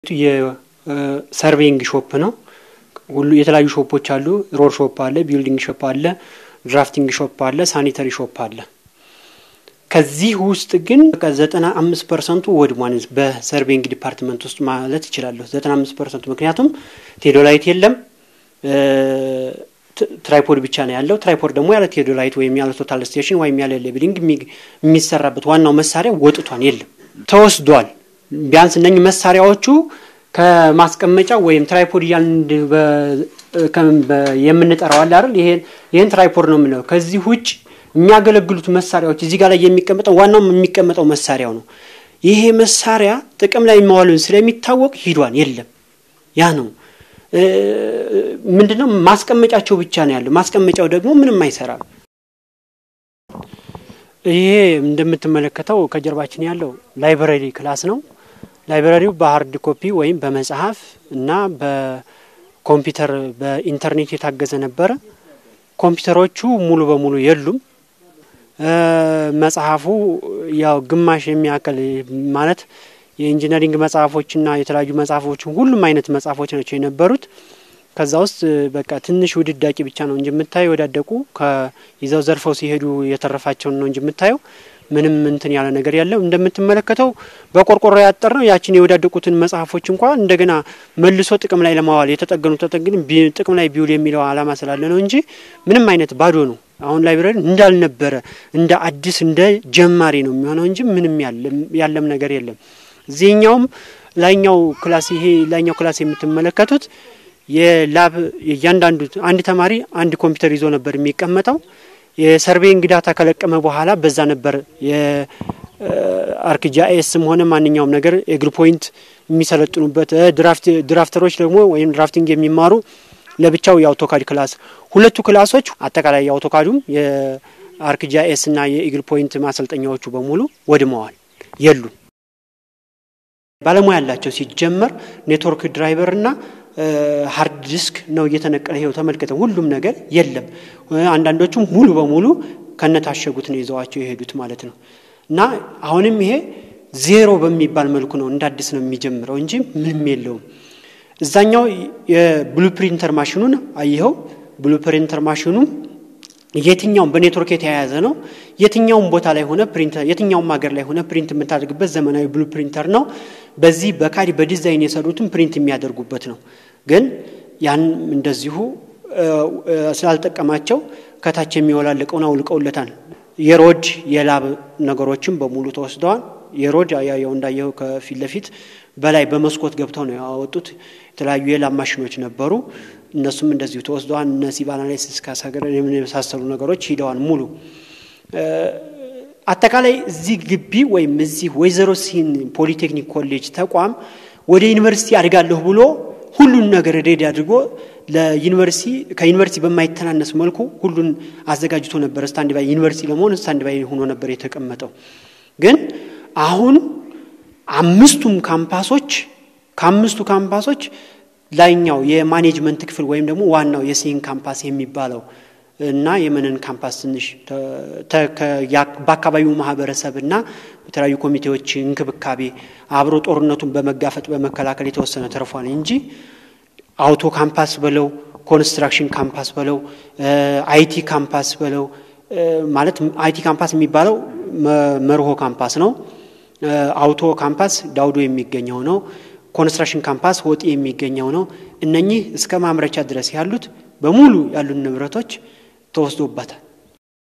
የሰርቬይንግ ሾፕ ነው። ሁሉ የተለያዩ ሾፖች አሉ። ሮድ ሾፕ አለ፣ ቢልዲንግ ሾፕ አለ፣ ድራፍቲንግ ሾፕ አለ፣ ሳኒተሪ ሾፕ አለ። ከዚህ ውስጥ ግን ዘጠና አምስት ፐርሰንቱ ወድሟን በሰርቬይንግ ዲፓርትመንት ውስጥ ማለት ይችላለሁ። ዘጠና አምስት ፐርሰንቱ ምክንያቱም ቴዶላይት የለም ትራይፖድ ብቻ ነው ያለው። ትራይፖድ ደግሞ ያለ ቴዶላይት ወይም ያለ ቶታል ስቴሽን ወይም ያለ ሌብሊንግ የሚሰራበት ዋናው መሳሪያ ወጥቷን የለም፣ ተወስዷል። ቢያንስ እነኝህ መሳሪያዎቹ ከማስቀመጫ ወይም ትራይፖድ እያልን የምንጠራው አለ አይደል? ይሄን ትራይፖድ ነው የምንለው። ከዚህ ውጭ የሚያገለግሉት መሳሪያዎች እዚህ ጋር ላይ የሚቀመጠው ዋናው የሚቀመጠው መሳሪያው ነው። ይሄ መሳሪያ ጥቅም ላይ መዋሉን ስለሚታወቅ ሂዷን የለም። ያ ነው ምንድነው ማስቀመጫቸው ብቻ ነው ያለው። ማስቀመጫው ደግሞ ምንም አይሰራም። ይሄ እንደምትመለከተው ከጀርባችን ያለው ላይብረሪ ክላስ ነው። ላይብረሪው በሀርድ ኮፒ ወይም በመጽሐፍ እና በኮምፒውተር በኢንተርኔት የታገዘ ነበረ። ኮምፒውተሮቹ ሙሉ በሙሉ የሉም። መጽሐፉ ያው ግማሽ የሚያክል ማለት የኢንጂነሪንግ መጽሐፎችና የተለያዩ መጽሐፎች ሁሉም አይነት መጽሐፎች ናቸው የነበሩት። ከዛ ውስጥ በቃ ትንሽ ውድዳቂ ብቻ ነው እንጂ የምታየው የወዳደቁ ይዘው ዘርፈው ሲሄዱ የተረፋቸውን ነው እንጂ የምታየው ምንም እንትን ያለ ነገር ያለው እንደምትመለከተው በቆርቆሮ ያጠር ነው። ያችን የወዳደቁትን መጽሐፎች እንኳ እንደገና መልሶ ጥቅም ላይ ለማዋል የተጠገኑ ተጠግን ጥቅም ላይ ቢውል የሚለው ዓላማ ስላለ ነው እንጂ ምንም አይነት ባዶ ነው። አሁን ላይብረሪ እንዳልነበረ እንደ አዲስ እንደ ጀማሪ ነው የሚሆነው እንጂ ምንም ያለም ነገር የለም። እዚህኛውም ላይኛው ክላስ ይሄ ላይኛው ክላስ የምትመለከቱት የላብ እያንዳንዱ አንድ ተማሪ አንድ ኮምፒውተር ይዞ ነበር የሚቀመጠው። የሰርቬይንግ ዳታ ከለቀመ በኋላ በዛ ነበር የአርክጂአይኤስም ሆነ ማንኛውም ነገር ኤግር ፖይንት የሚሰለጥኑበት ድራፍተሮች ደግሞ ወይም ድራፍቲንግ የሚማሩ ለብቻው የአውቶካድ ክላስ ሁለቱ ክላሶች አጠቃላይ የአውቶካዱም የአርክጂአይኤስ እና የኢግል ፖይንት ማሰልጠኛዎቹ በሙሉ ወድመዋል፣ የሉም። ባለሙያ ያላቸው ሲጀመር ኔትወርክ ድራይቨር እና ሀርድ ዲስክ ነው እየተነቀለ ይኸው ተመልክተው ሁሉም ነገር የለም። አንዳንዶቹም ሙሉ በሙሉ ከነታሸጉት ነው ይዘዋቸው የሄዱት ማለት ነው። እና አሁንም ይሄ ዜሮ በሚባል መልኩ ነው እንደ አዲስ ነው የሚጀምረው እንጂ ምንም የለውም። እዛኛው የብሉፕሪንተር ማሽኑን አየኸው። ብሉፕሪንተር ማሽኑ የትኛውም በኔትወርክ የተያያዘ ነው። የትኛውም ቦታ ላይ ሆነ ፕሪንተር የትኛውም ሀገር ላይ ሆነ ፕሪንት የምታደርግበት ዘመናዊ ብሉ ፕሪንተር ነው። በዚህ በካድ በዲዛይን የሰሩትን ፕሪንት የሚያደርጉበት ነው። ግን ያን እንደዚሁ ስላልጠቀማቸው ከታች የሚወላልቀውን አውልቀውለታል። የሮድ የላብ ነገሮችም በሙሉ ተወስደዋል። የሮድ ያው እንዳየው ከፊት ለፊት በላይ በመስኮት ገብተው ነው ያወጡት። የተለያዩ የላብ ማሽኖች ነበሩ። እነሱም እንደዚሁ ተወስደዋል። እነ ሲባናላይሲስ ካሳገር የመሳሰሉ ነገሮች ሂደዋል ሙሉ አጠቃላይ እዚህ ግቢ ወይም እዚህ ወይዘሮ ሲን ፖሊቴክኒክ ኮሌጅ ተቋም ወደ ዩኒቨርሲቲ አድጋለሁ ብሎ ሁሉን ነገር ሬዲ አድርጎ ለዩኒቨርሲቲ ከዩኒቨርሲቲ በማይተናነስ መልኩ ሁሉን አዘጋጅቶ ነበር። ስታንድ ባይ ዩኒቨርሲቲ ለመሆን ስታንድ ባይ ሆኖ ነበር የተቀመጠው። ግን አሁን አምስቱም ካምፓሶች ከአምስቱ ካምፓሶች ላይኛው የማኔጅመንት ክፍል ወይም ደግሞ ዋናው የሲን ካምፓስ የሚባለው እና የመነን ካምፓስ ትንሽ በአካባቢው ማህበረሰብ እና በተለያዩ ኮሚቴዎች እንክብካቤ አብሮ ጦርነቱን በመጋፈጥ በመከላከል የተወሰነ ተርፏል እንጂ አውቶ ካምፓስ በለው ኮንስትራክሽን ካምፓስ በለው አይቲ ካምፓስ በለው ማለት አይቲ ካምፓስ የሚባለው መርሆ ካምፓስ ነው። አውቶ ካምፓስ ዳውዶ የሚገኘው ነው። ኮንስትራክሽን ካምፓስ ወጤ የሚገኘው ነው። እነኚህ እስከ ማምረቻ ድረስ ያሉት በሙሉ ያሉን ንብረቶች ተወስዶበታል።